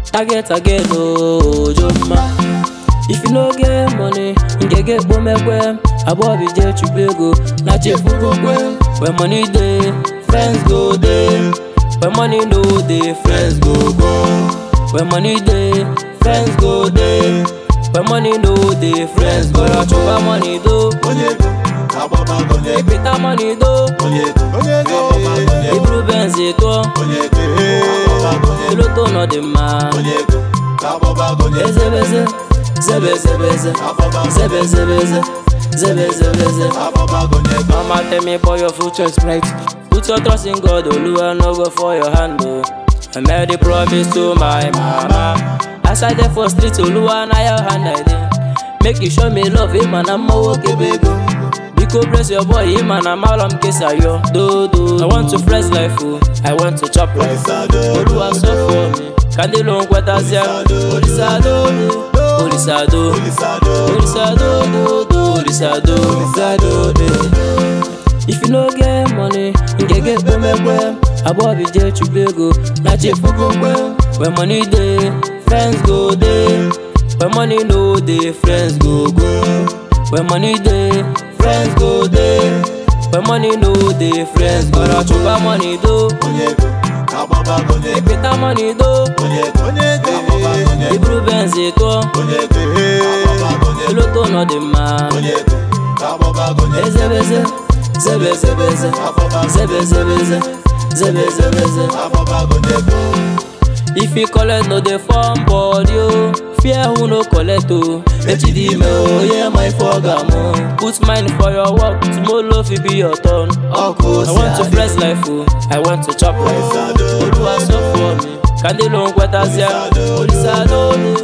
target again ojoma if you no get money ngege kpomekwe abobi je chukwu ego na chefukokwe when money dey friends go dey when money no dey friends go go when money dey friends go dey when money no dey friends go chụba money do onye ego agbaba onye ego ipita money do onye ego onye ego agbaba onye ego iburu benz tụọ onye ego agbaba onye ego piloto nọ dị mma onye ego agbaba onye ego ezebeze zebezebeze agbaba zebezebeze zebezebeze agbaba onye ego Mama tell me boy your future is bright Put your trust in God, Oluwa no go for your hand oh. I made a promise to my mama As I there for street, Oluwa na your hand I dey Make you show me love, him and I'm a bego Biko bless your boy, him and I'm all I'm kesayo Do do I want to fresh life oh, I want to chop life Olisado, Oluwa so for me Kandilo nkwetazia Olisado, Olisado Olisado, Olisado, do, do, Olisado, Olisado, eh. If you no get money, ngege kpomekwe Abobi je chukwu ego na chefukokwe When money dey, friends go dey When money no dey, friends go go When money dey, friends go dey When money no dey, friends go go chụba money do onye ego agbaba onye ego Ipita money do onye ego onye ego agbaba onye ego Iburu benz tụọ onye ego agbaba onye ego Piloto nọ dị mma onye ego agbaba onye ego Ezebeze, zebezebeze, agbaba zebezebeze, zebezebeze. agbaba onye ego If you collect no dey form body o, fear who no collect o. Echi dị ime o, yeah my program o. Put mind for your work, tomorrow fit be your turn. ọkụ I want to fresh life o, I want to chop life o. Olúwa sọ for me, kàndé ló ń kwẹ́tàsíà. Olisado,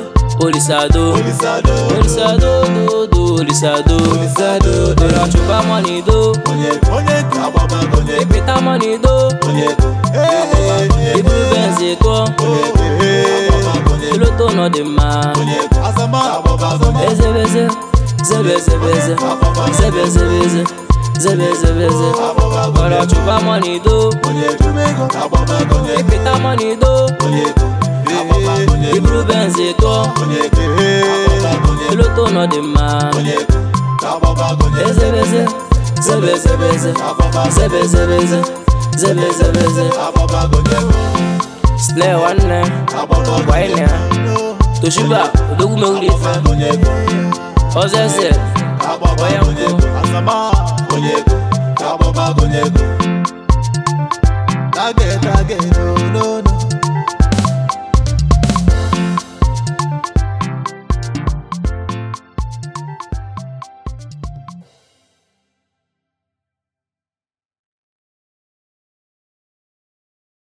Olisado, Olisado, Olisado, dodo, Olisado. Olisado, Ọ̀rọ̀ àtúbà money do, onye ego onye ego agbaba onye ego ìpìtà money do. onye ego agbaba onye ego Iburu benz tụọ, onye ego agbaba onye ego piloto nọ dị mma. onye ego azama agbaba azama Ezebeze, zebezebeze, zebezebeze, zebezebeze. agbaba onye Ọ̀rọ̀ ego chụba money do, onye ego agbaba onye ego ìpìtà money do. onye ego agbaba onye ego Iburu benz tụọ, onye ego agbaba onye ego piloto nọ dị mma. onye ego agbaba onye ego Ezebeze, zebezebeze, zebezebeze, zebezebeze. agbaba onye ego Slay nwanne, agbaba gwa ịnị ya. Toshiba, odogwu mewuli ife. onye ego Ọzọ eze, agbaba Onye onye nkwu. ego azama onye ego agbaba onye ego target target no no